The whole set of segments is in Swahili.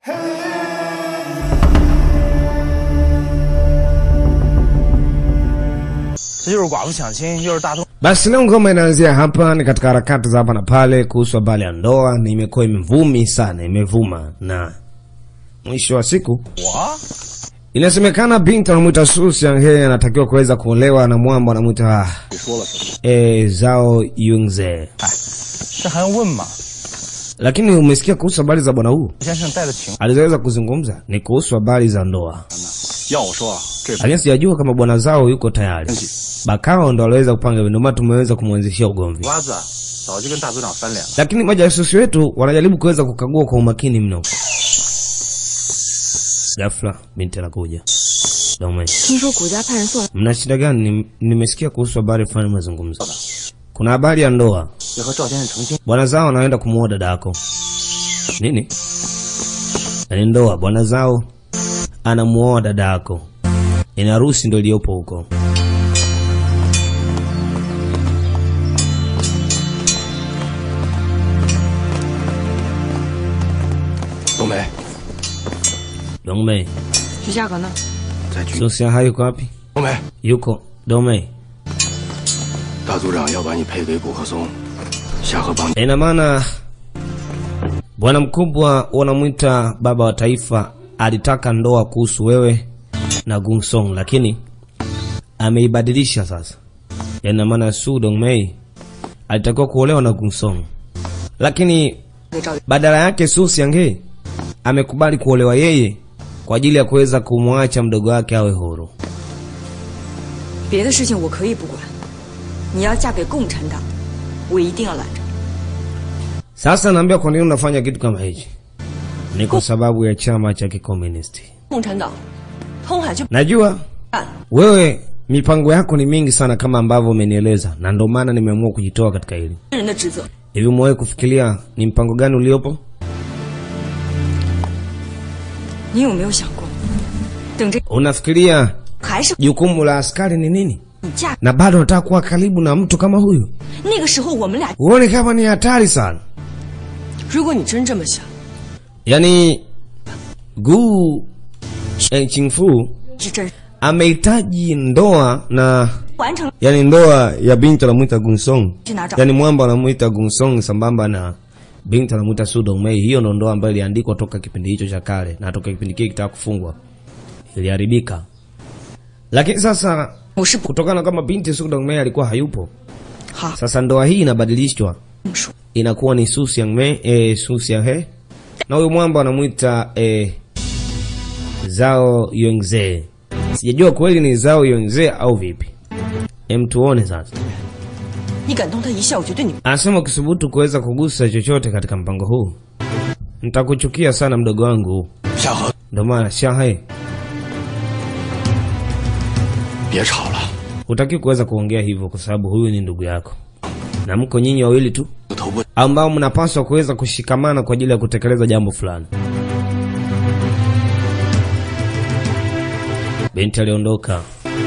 这又是寡妇抢亲，又是大动。 Basi leo ngoma inaanzia hapa, ni katika harakati za hapa na pale kuhusu habari ya ndoa. Ni imekuwa imevumi sana, imevuma na mwisho wa siku 我 inasemekana binti anamwita Su Xianghe anatakiwa kuweza kuolewa na mwamba anamwita 你说了什么？ eh, Zhao Yunze. 这还用问吗？ Lakini umesikia kuhusu habari za bwana huu? 先生带的情， Alizoweza kuzungumza ni kuhusu habari za ndoa, 要我说啊，这 lakini sijajua kama bwana Zhao yuko tayari. 东西 Bakao ndo aliweza kupanga hivyo, ndio maana tumeweza kumwanzishia ugomvi. 瓜子啊早就跟大组长翻脸了。 lakini majasusi wetu wanajaribu kuweza kukagua kwa umakini mno. Ghafla binti anakuja. Dome, 听说谷家派人送来， mna shida gani? Nim- Nimesikia kuhusu habari fulani mazungumzo. Kuna habari ya ndoa, 要和赵先生成亲， bwana zao anaenda kumuoa dada yako. Nini? Ni ndoa, bwana zao anamuoa dada yako. Ina harusi ndo iliyopo huko. 冬梅 Dome, 徐夏格呢？ 在局。 Susia hayuko wapi? 冬梅， Yuko Dome. 大组长要把你配给古贺松，夏河帮。 Ina maana bwana mkubwa wanamwita baba wa taifa alitaka ndoa kuhusu wewe na Gunsong, lakini ameibadilisha sasa. Ina maana Su Dongmei alitakiwa kuolewa na Gunsong, lakini 给赵 badala yake Su Xianghe amekubali kuolewa yeye kwa ajili ya kuweza kumwacha mdogo wake awe huru. 别的事情我可以不管，你要嫁给共产党，我一定要拦着。 Sasa naambia kwa nini unafanya kitu kama hichi? Ni kwa sababu ya chama cha kikomunisti. 共产党，通海就 Najua 干。 wewe mipango yako ni mingi sana kama ambavyo umenieleza, na ndio maana nimeamua kujitoa katika hili. 人的职责。 Hivi umewahi kufikiria ni mpango gani uliopo? 你有没有想过，等这 Unafikiria 还是 jukumu la askari ni nini, 你嫁， na bado unataka kuwa karibu na mtu kama huyu? 那个时候我们俩， Uone kama ni hatari sana. 如果你真这么想， Yaani Gu eh, Chingfu 是真 amehitaji ndoa na 完成 yani ndoa ya binti anamwita Gunsong, 去拿照， yani mwamba anamwita Gunsong sambamba na binti anamwita Su Dongmei. Hiyo ndo ndoa ambayo iliandikwa toka kipindi hicho cha kale, na toka kipindi kile kitaka kufungwa iliharibika. Lakini sasa 我是不 kutokana kama binti Su Dongmei alikuwa hayupo, 好 sasa ndoa hii inabadilishwa 这么说。 inakuwa ni Su Xiangmei eh, Su Xianghe na huyo mwamba anamwita eh, Zhao Yongze. Sijajua kweli ni Zhao Yongze au vipi. Em, tuone sasa. 你敢动他一下，我就对你 Anasema ukisubutu kuweza kugusa chochote katika mpango huu nitakuchukia sana mdogo wangu. 夏河， Ndio maana Shahe, 别吵了， hutaki kuweza kuongea hivyo kwa sababu huyu ni ndugu yako na mko nyinyi wawili tu 我头不 ambao mnapaswa kuweza kushikamana kwa ajili ya kutekeleza jambo fulani. Binti aliondoka.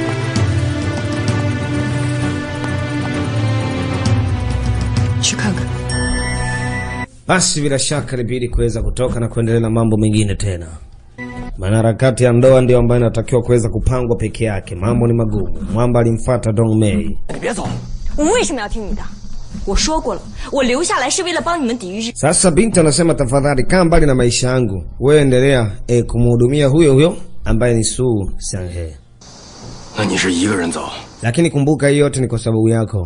去看看。 Basi bila shaka ilibidi kuweza kutoka na kuendelea na mambo mengine tena, maana harakati ya ndoa ndio ambayo inatakiwa kuweza kupangwa peke yake. Mambo ni magumu. Mwamba alimfuata Dong Mei. 你别走， 我为什么要听你的？我说过了，我留下来是为了帮你们抵御日。 Sasa binti anasema tafadhali, kaa mbali na maisha yangu, wewe endelea e, kumhudumia huyo huyo ambaye ni Su Xianghe, 那你是一个人走， lakini kumbuka hii yote ni kwa sababu yako,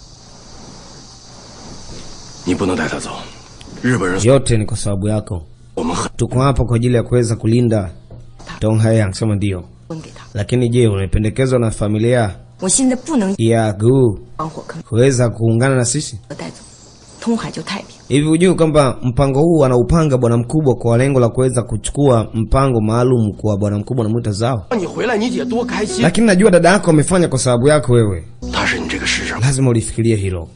你不能带他走。日本人， yote ni kwa sababu yako. 我们很 Tuko hapa kwa ajili ya kuweza kulinda Dong Hai. Anasema ndio, 分给他。 lakini je, umependekezwa na familia 我现在不能 ya Gu 帮火坑 kuweza kuungana na sisi? 带走，通海就太平。 Hivi hujui kwamba mpango huu anaupanga bwana mkubwa kwa lengo la kuweza kuchukua mpango maalum kwa bwana mkubwa anamwita Zao? 让你回来，你姐多开心。 Lakini najua dada yako amefanya kwa sababu yako wewe, 他是你这个世上 lazima ulifikirie hilo.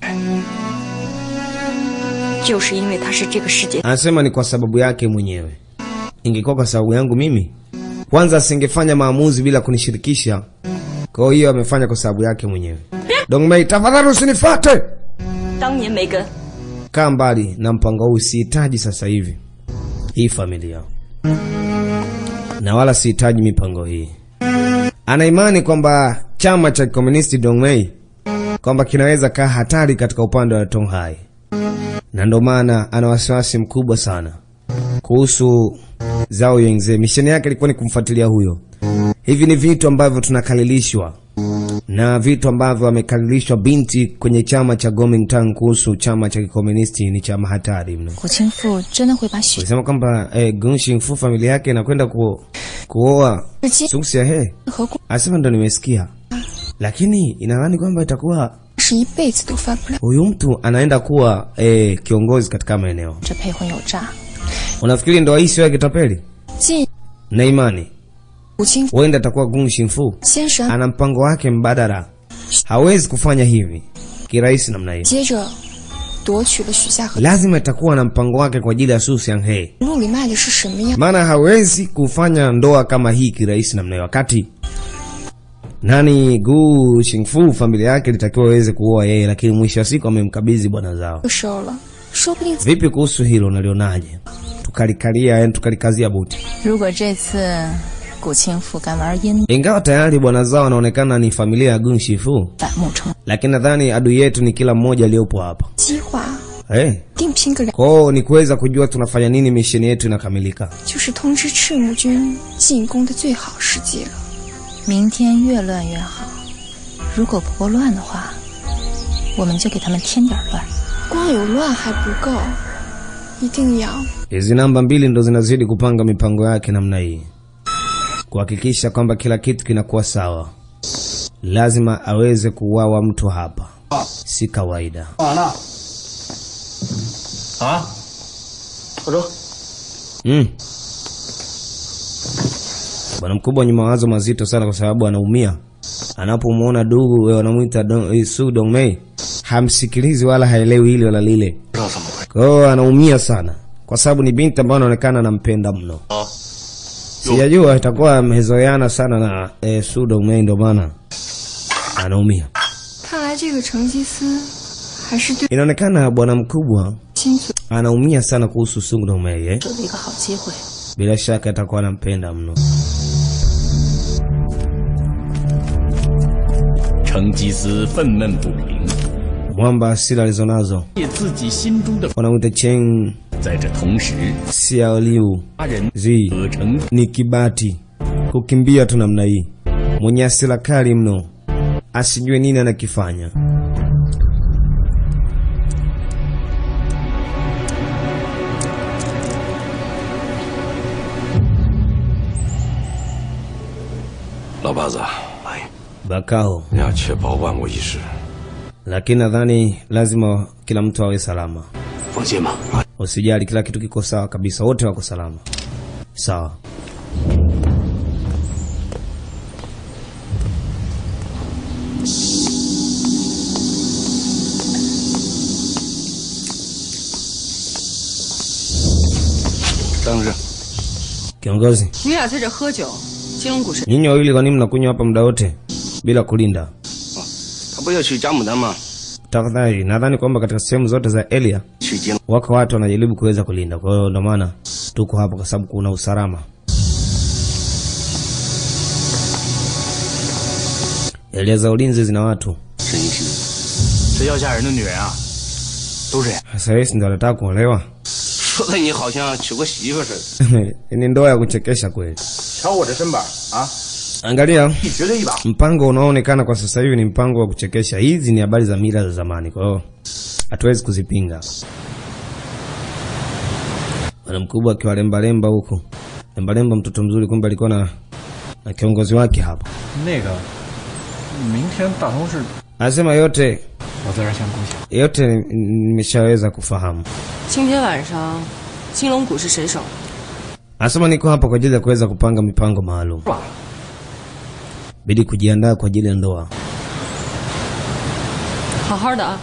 就是因为他是这个世界 Anasema ni kwa sababu yake mwenyewe. Ingekuwa kwa sababu yangu mimi, kwanza asingefanya maamuzi bila kunishirikisha. Kwa hiyo amefanya kwa sababu yake mwenyewe. Dongmei, tafadhali usinifuate, 当年梅根 kaa mbali na mpango huu, sihitaji sasa hivi hii familia. na wala sihitaji mipango hii. Ana imani kwamba chama cha kikomunisti Dongmei kwamba kinaweza kaa hatari katika upande wa Tonghai, na ndio maana ana wasiwasi mkubwa sana kuhusu Zhao Yongze. Misheni yake ilikuwa ni kumfuatilia huyo. Hivi ni vitu ambavyo tunakalilishwa na vitu ambavyo amekalilishwa binti kwenye chama cha Kuomintang kuhusu chama cha kikomunisti ni chama hatari mno. 国清父真的会把许 Alisema kwamba eh, Geng Xingfu familia yake inakwenda ku, kuoa 日期 Sung Xiahe. 和顾 Asema ndo nimesikia, lakini inadhani kwamba itakuwa 是一辈子都翻不了。 huyu mtu anaenda kuwa eh, kiongozi katika maeneo. 这配婚有诈， Unafikiri ndoa hii sio ya kitapeli? 晋 Na imani 武清 huenda atakuwa Geng Xingfu 先是安 ana mpango wake mbadala, hawezi kufanya hivi kirahisi namna hii. 接着夺取了许夏和 Lazima itakuwa na mpango wake kwa ajili ya Su Xianghe, 路里卖的是什么样？ maana hawezi kufanya ndoa kama hii kirahisi namna hiyo, wakati nani Gu Xingfu familia yake ilitakiwa waweze kuoa yeye, lakini mwisho wa siku amemkabidhi bwana zao. 就收了，说不定 Vipi kuhusu hilo, nalionaje? Tukalikalia, yani tukalikazia buti, 如果这次古清父敢玩阴 ingawa tayari bwana zao wanaonekana ni familia ya Gun Shifu, 反目成 lakini nadhani adui yetu ni kila mmoja aliyopo hapa 计划 hey. 定拼个两， Kwao ni kuweza kujua tunafanya nini, misheni yetu inakamilika. 就是通知赤木军进攻的最好时机了。 明天越乱越好。如果不够乱的话，我们就给他们添点乱。 光有乱还不够，一定要 Hizi namba mbili ndo zinazidi kupanga mipango yake namna hii, kuhakikisha kwamba kila kitu kinakuwa sawa. Lazima aweze kuuawa mtu hapa, si kawaida. 完了。啊，老周， Mm. Bwana mkubwa wenye mawazo mazito sana, kwa sababu anaumia anapomwona ndugu eh, wanamwita Dong- eh, Su Dongmei, hamsikilizi wala haelewi hili wala lile. 不知道怎么回事。 Kwa hiyo anaumia sana, kwa sababu ni binti ambayo anaonekana anampenda mno. 啊， Sijajua itakuwa amezoeana sana na eh, Su Dongmei, ndio maana anaumia. 看来这个成吉思还是对 Inaonekana bwana mkubwa 心存 anaumia sana kuhusu Su Dongmei eh? 给了一个好机会， Bila shaka atakuwa anampenda mno. 成吉思愤懑不平， Mwamba asili alizonazo 借自己心中的， wanamwita Chen 在这同时， Xiao Liu 他人 zi 可成 ni kibati kukimbia tu namna hii, mwenye asila kali mno, asijue nini anakifanya. “老八子，哎， Bakao, 你要确保万无一失， lakini nadhani lazima kila mtu awe salama. 放心吧。啊， Usijali, kila kitu kiko sawa kabisa, wote wako salama. Sawa. “当日 Kiongozi, 你俩在这喝酒，金龙谷是 nyinyi wawili kwa nini mnakunywa hapa muda wote bila kulinda? 他不要去加牡丹吗？ Tafadhali, nadhani kwamba katika sehemu zote za Elia 去金龙 wako watu wanajaribu kuweza kulinda, kwa hiyo ndio maana tuko hapa kwa sababu kuna usalama. Elia za ulinzi zina watu 沈一虚， 这要嫁人的女人啊，都这样。 sasa. Hivi ndio anataka kuolewa 说的你好像娶过媳妇似的。 ni ndoa ya kuchekesha kweli. 瞧我这身板啊， Angalia 一绝对一把。 mpango unaoonekana kwa sasa hivi ni mpango wa kuchekesha. Hizi ni habari za mila za zamani, kwa hiyo hatuwezi kuzipinga. Bwana mkubwa akiwa lembalemba huko, lembalemba, mtoto mzuri, kumbe alikuwa na, na kiongozi wake hapa. 那个，明天大同市， Anasema yote 我在这儿先恭喜。 yote nimeshaweza kufahamu. 今天晚上金龙谷是谁守？ Anasema niko hapa kwa ajili ya kuweza kupanga mipango maalum, bidi kujiandaa kwa ajili ya ndoa. 好好的啊。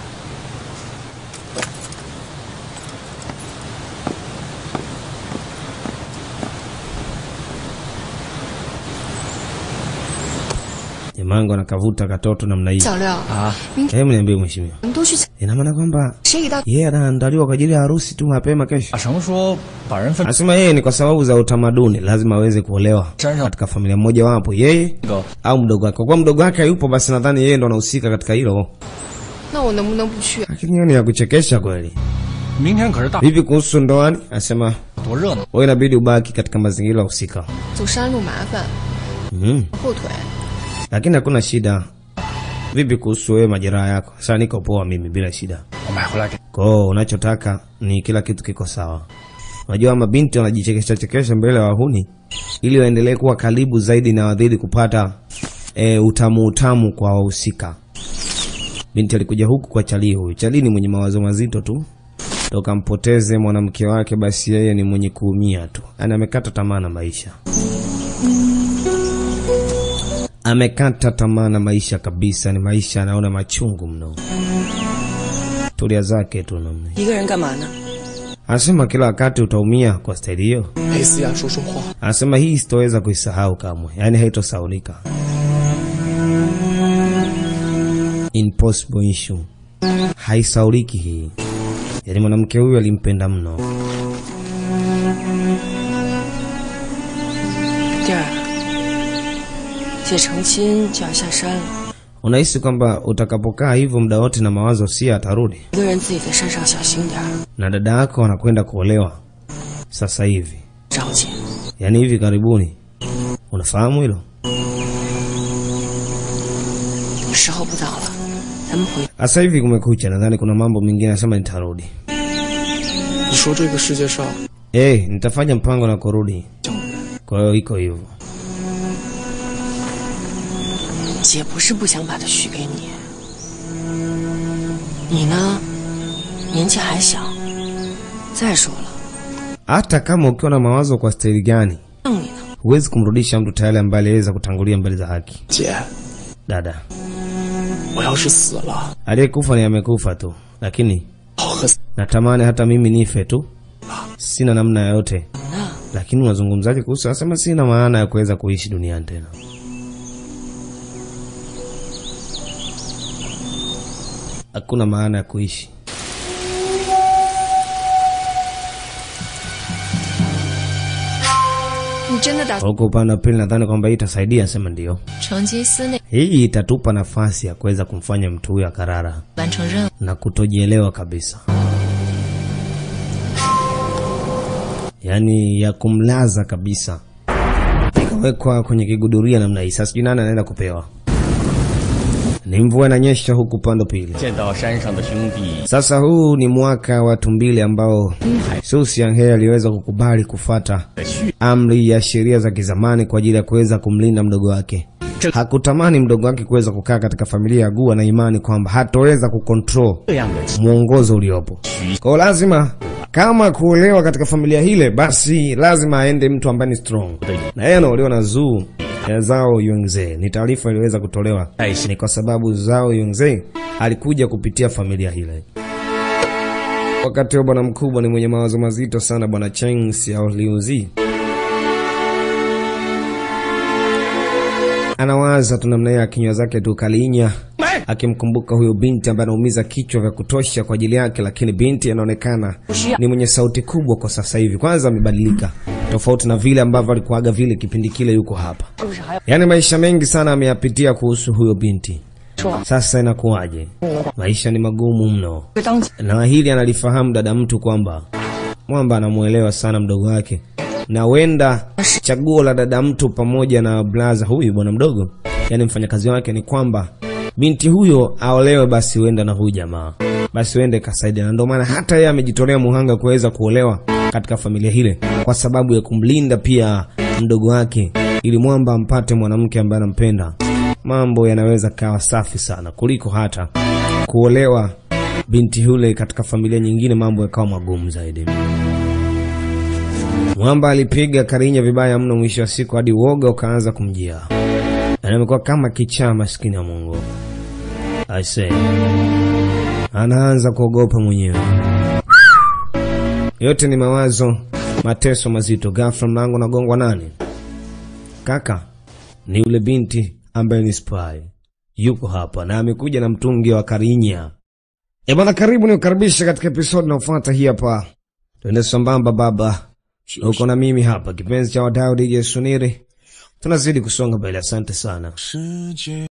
Emango anakavuta katoto namna hii. 小廖， 啊， Hebu niambie mheshimiwa, 你们都去采， ina maana kwamba 谁给到？ yeye anaandaliwa kwa ajili ya harusi tu mapema kesho? 大成说把人分 Anasema yeye ni kwa sababu za utamaduni, lazima aweze kuolewa 山上 katika familia moja wapo, yeye 那个 au mdogo wake. Kwa kuwa mdogo wake hayupo, basi nadhani yeye ndo anahusika katika hilo. 那我能不能不去？ Lakini hiyo ni ya kuchekesha kweli. 明天可是大 Vipi kuhusu ndoani? Anasema 多热闹， wewe inabidi ubaki katika mazingira husika. 走山路麻烦， Mm. 后腿。 Lakini hakuna shida. Vipi kuhusu wewe majeraha yako? Sasa niko poa mimi bila shida. 我买回来给 Kwa hiyo unachotaka ni kila kitu kiko sawa. Unajua mabinti wanajichekesha chekesha mbele ya wahuni ili waendelee kuwa karibu zaidi na wadhidi kupata e, utamu utamu kwa wahusika. Binti alikuja huku kwa Chali huyu. Chali ni mwenye mawazo mazito tu. Toka mpoteze mwanamke wake basi yeye ni mwenye kuumia tu. Yaani amekata tamaa na maisha. Amekata tamaa na maisha kabisa, ni maisha anaona machungu mno. Tulia zake tu namna. 一个人干嘛呢？ Anasema kila wakati utaumia kwa staili hiyo. 陪思雅说说话。 Anasema hii sitoweza kuisahau kamwe, yaani haitosaulika. Impossible issue, haisauliki hii. Yaani mwanamke huyu alimpenda mno. 弟儿，姐成亲就要下山了， Unahisi kwamba utakapokaa hivyo muda wote na mawazo si atarudi, 一个人自己在山上小心点儿， na dada yako anakwenda kuolewa sasa hivi, 着急。 yaani hivi karibuni. Unafahamu hilo? 时候不早了，咱们回。 Sasa hivi kumekucha, nadhani kuna mambo mengine anasema nitarudi. 你说这个世界上 Eh, nitafanya mpango na kurudi. Kwa hiyo iko hivyo. 姐不是不想把她许给你，你呢，年纪还小。再说了， Hata kama ukiwa na mawazo kwa staili gani, 让你呢， huwezi kumrudisha mtu tayari ambaye aliweza kutangulia mbele za haki. 姐， Dada, 我要是死了， aliyekufa ni amekufa tu, lakini 好和 natamani hata mimi nife tu, sina namna yoyote. Lakini unazungumzaje kuhusu? Anasema sina maana ya kuweza kuishi duniani tena. Hakuna maana ya kuishi. 你真的打 Kwa huko upande wa pili nadhani kwamba hii itasaidia, sema ndio. 成吉思内 Hii itatupa nafasi ya kuweza kumfanya mtu huyo akarara 完成任务， na kutojielewa kabisa, yaani ya kumlaza kabisa, ikawekwa kwenye kiguduria namna hii. Sasa sijui nani anaenda kupewa. Ni mvua inanyesha huku upande wa pili. 见到山上的兄弟， Sasa huu ni mwaka wa tumbili ambao Su Xianghe aliweza kukubali kufata amri ya sheria za kizamani kwa ajili ya kuweza kumlinda mdogo wake. Hakutamani mdogo wake kuweza kukaa katika familia ya Gua na imani kwamba hatoweza kukontrol 这样的 mwongozo uliopo. Kwa hiyo lazima kama kuolewa katika familia hile, basi lazima aende mtu ambaye ni strong, na yeye anaolewa na Zuu ya Zhao Yongze. Ni taarifa iliyoweza kutolewa ni kwa sababu Zhao Yongze alikuja kupitia familia hile. Wakati huo bwana mkubwa ni mwenye mawazo mazito sana, bwana Cheng Xiaoliuzi anawaza tu namna hiyo, kinywa zake tu kalinya, akimkumbuka huyo binti ambaye anaumiza kichwa vya kutosha kwa ajili yake, lakini binti anaonekana ni mwenye sauti kubwa kwa sasa hivi. Kwanza amebadilika tofauti na vile ambavyo alikuaga vile kipindi kile yuko hapa, yaani maisha mengi sana ameyapitia kuhusu huyo binti. Sasa inakuwaje? Maisha ni magumu mno, 当姐 na hili analifahamu dada mtu kwamba mwamba anamuelewa sana mdogo wake, na wenda chaguo la dada mtu pamoja na blaza huyu bwana mdogo, yani mfanyakazi wake, ni kwamba binti huyo aolewe, basi wenda na huyu jamaa, basi wende kasaidia, na ndio maana hata yeye amejitolea muhanga kuweza kuolewa katika familia hile kwa sababu ya kumlinda pia mdogo wake, ili mwamba ampate mwanamke ambaye anampenda. Mambo yanaweza kawa safi sana kuliko hata kuolewa binti yule katika familia nyingine, mambo yakawa magumu zaidi. Mwamba alipiga Karinya vibaya mno, mwisho wa siku hadi uoga ukaanza kumjia, na amekuwa kama kichaa, maskini ya Mungu. Aise, anaanza kuogopa mwenyewe. Yote ni mawazo, mateso mazito. Ghafla mlango nagongwa. Nani? Kaka, ni yule binti ambaye ni spy yuko hapa na amekuja na mtungi wa Karinya. E bwana, karibu ni ukaribisha katika episodi inayofuata hii hapa. Tuende sambamba baba, uko na mimi hapa, kipenzi cha wadau DJ Suniri. Tunazidi kusonga mbele, asante sana.